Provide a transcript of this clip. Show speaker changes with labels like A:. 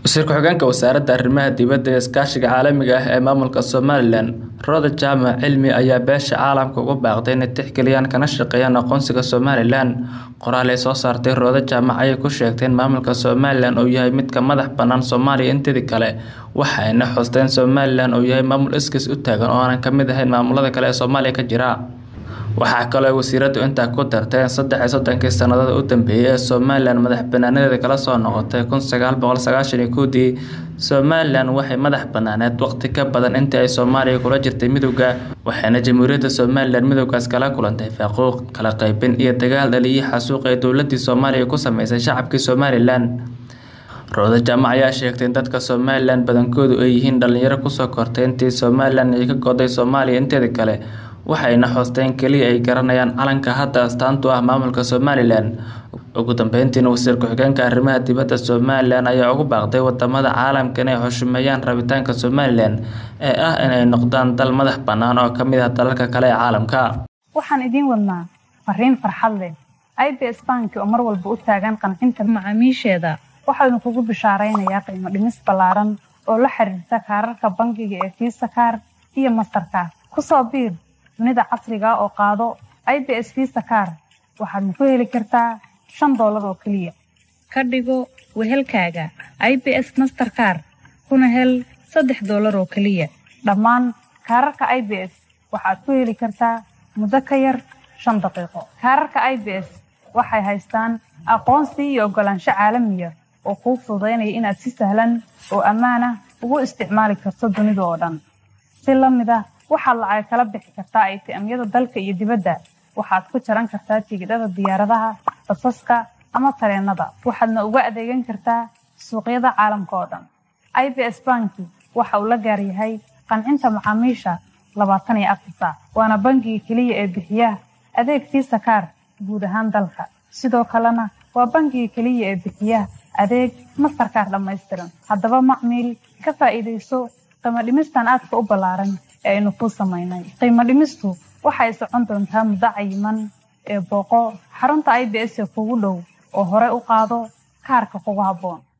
A: wasiir ku-xigeenka wasaaradda arrimaha dibadda ee iskaashiga caalamiga ah ee maamulka somalilan rooda jaamac cilmi ayaa beesha caalamka ugu baaqday inay tixgeliyaan kana shaqeeyaan aqoonsiga somalilan qoraal ay soo saartay rooda jaamac ayay ku sheegtay in maamulka somalilan uu yahay midka madax bannaan soomaaliya inteedii kale waxayna xusteen somalilan uu yahay maamul iskiis u taagan oo aanan ka mid ahayn maamulada kale ee soomaaliya ka jira waxaa kaloo wasiiradu intaa ku dartay in saddex iyo soddonkii sannadood u dambeeyay ee somalilan madax banaanadeeda kala soo noqotay kun sagaal boqol sagaashan iyo kowdii somalilan waxay madax banaaneed waqti ka badan intii ay soomaaliya kula jirtay midowda waxayna jamhuuriyadda somalilan midowgaas kala kulantay faaquuq kala qaybin iyo dagaal dhaliyii xasuuq ee dowladii soomaaliya ku sameysay shacabkii somalilan rooda jaamac ayaa sheegtay in dadka somalilan badankoodu ay yihiin dhalinyaro kusoo kortay intii somalilan ay ka goday soomaaliya inteeda kale waxayna xoosteen keliya ay garanayaan calanka hadda astaantu ah maamulka somalilan ugu dambeyntiina wasiir ku-xigeenka arrimaha dibadda somalilan ayaa ugu baaqday wadamada caalamka inay xushumeeyaan rabitaanka somalilan ee ah inay noqdaan dal madax bannaan oo ka mid ah dalalka kale ee caalamka
B: waxaan idiin wadnaa fariin farxad leh i b s banki oo mar walba u taagan qancinta macaamiisheeda waxaynu kugu bishaaraynayaa qiimo dhimis ballaaran oo la xiriirta kaararka bangiga ee fiisa kaar iyo mastarkaar kusoo biir dunida casriga oo qaado i b s visa kaar waxaadna ku heli kartaa shan doolar oo keliya ka dhigo wehelkaaga i b s master kaar kuna hel saddex doolar oo keliya dhammaan kaararka i b s waxaad ku heli kartaa muddo ka yar shan daqiiqo kaararka i b s waxay haystaan aqoonsi iyo oggolaansho caalamiya oo kuu fududaynaya inaad si sahlan oo ammaan ah ugu isticmaali karto dunida oo dhan si la mid ah waxaad lacag kala bixi kartaa aytiamyada dalka iyo dibadda waxaad ku jaran kartaa tigidhada diyaaradaha basaska ama tareenada waxaadna uga adeegan kartaa suuqyada caalamka oo dhan i b s banki waxa uu la gaaryahay qancinta macaamiisha labaatan iyo afar saac waana bangiga keliya ee bixiya adeeg fiisa kaar guud ahaan dalka sidoo kalena waa bangiga keliya ee bixiya adeeg mastarkaar dhammaystiran haddaba macmiil ka faa'iidayso qiimo dhimistan aadka u ballaaran ee aynu kuu samaynay qiimo dhimistu waxay socon doontaa muddo cayiman ee booqo xarunta i b s ee kugu dhow oo hore u qaado kaarka kugu habboon